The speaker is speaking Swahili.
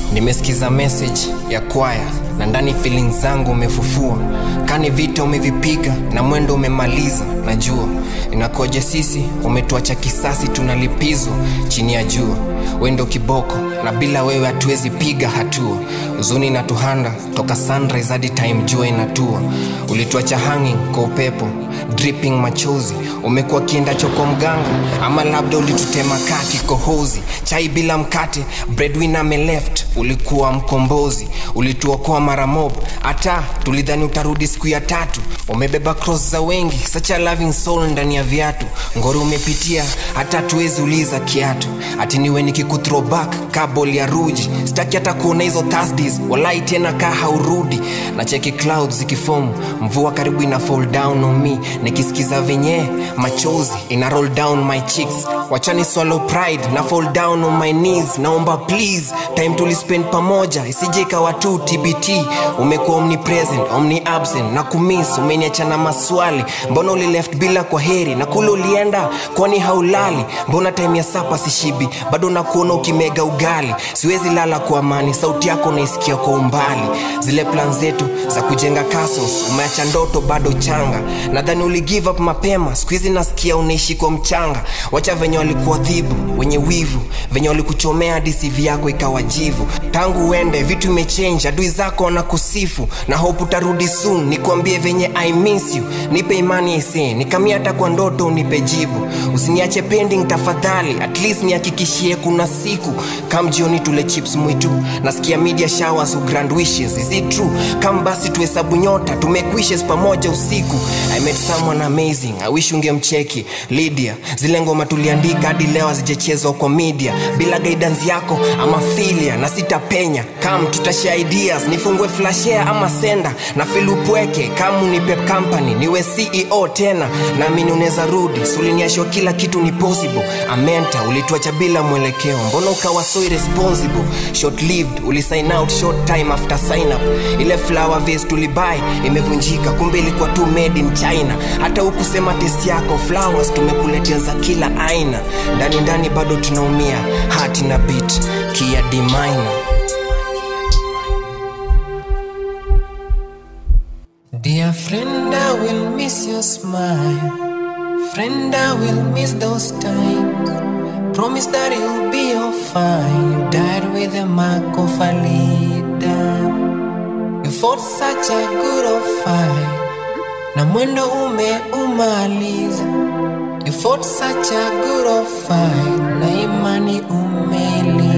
nimesikiza message ya kwaya na ndani feelings zangu umefufua kani vita umevipiga na mwendo umemaliza najua inakoje sisi umetuacha kisasi tunalipizwa chini ya jua wendo kiboko na bila wewe hatuwezi piga hatua huzuni na tuhanda toka sunrise hadi time jua inatua ulituacha hanging kwa upepo dripping machozi umekuwa kienda choko mganga ama labda ulitutema kaa kikohozi chai bila mkate breadwinner ameleft ulikuwa mkombozi ulituokoa mara mob hata tulidhani utarudi siku ya tatu umebeba cross za wengi such a loving soul ndani ya viatu ngori umepitia hata tuwezi uliza kiatu ati niwe nikikuthrowback kabol ya ruji sitaki hata kuona hizo thursdays walai tena kaa haurudi na cheki clouds zikifomu mvua karibu ina fall down on me nikisikiza venye machozi ina roll down my cheeks wachani swallow pride na fall down on my knees naomba please time tulispend pamoja isije ikawa tu tbt umekuwa omnipresent omni absent na kumiss umeniacha na maswali mbona ulileft bila kwa heri na kule ulienda kwani haulali mbona time ya sapa sishibi bado nakuona ukimega ugali siwezi lala kwa amani sauti yako naisikia kwa umbali zile plan zetu za kujenga castles umeacha ndoto bado changa nadhani uli give up mapema skuhizi nasikia unaishi kwa mchanga wacha venye walikuadhibu wenye wivu venye walikuchomea dcv yako ikawajivu tangu uende vitu imechange adui zako wanakusifu na hope utarudi soon nikuambie venye i miss you nipe imani ise nikamia hata kwa ndoto unipe jibu usiniache pending tafadhali at least nihakikishie kuna siku kam jioni tule chips mwitu nasikia media showers grand wishes is it true kam basi tuhesabu nyota tumekwishes pamoja usiku i met someone amazing i wish ungemcheki lydia zile ngoma tuliandika hadi leo hazijachezwa kwa media bila guidance yako ama filia na sitapenya kam tutashare ideas nifungue flashare ama senda na filupweke kam unipe company niwe ceo tena naamini unaweza rudi suliniashwa kila kitu ni possible amenta ulituacha bila mwelekeo mbona ukawa so irresponsible short lived ulisign out short time after sign up ile flower vase tulibai imevunjika kumbe ilikuwa tu made in china hata hukusema test yako flowers tumekuletea za kila aina ndani ndani bado tunaumia hati na bit kia d minor Dear friend, I will miss your smile. Friend, I will miss those times. Promise that you'll be all fine. You died with a mark of a leader. You fought such a good old fight. Na mwendo umeumaliza. You fought such a good old fight. Na imani umeli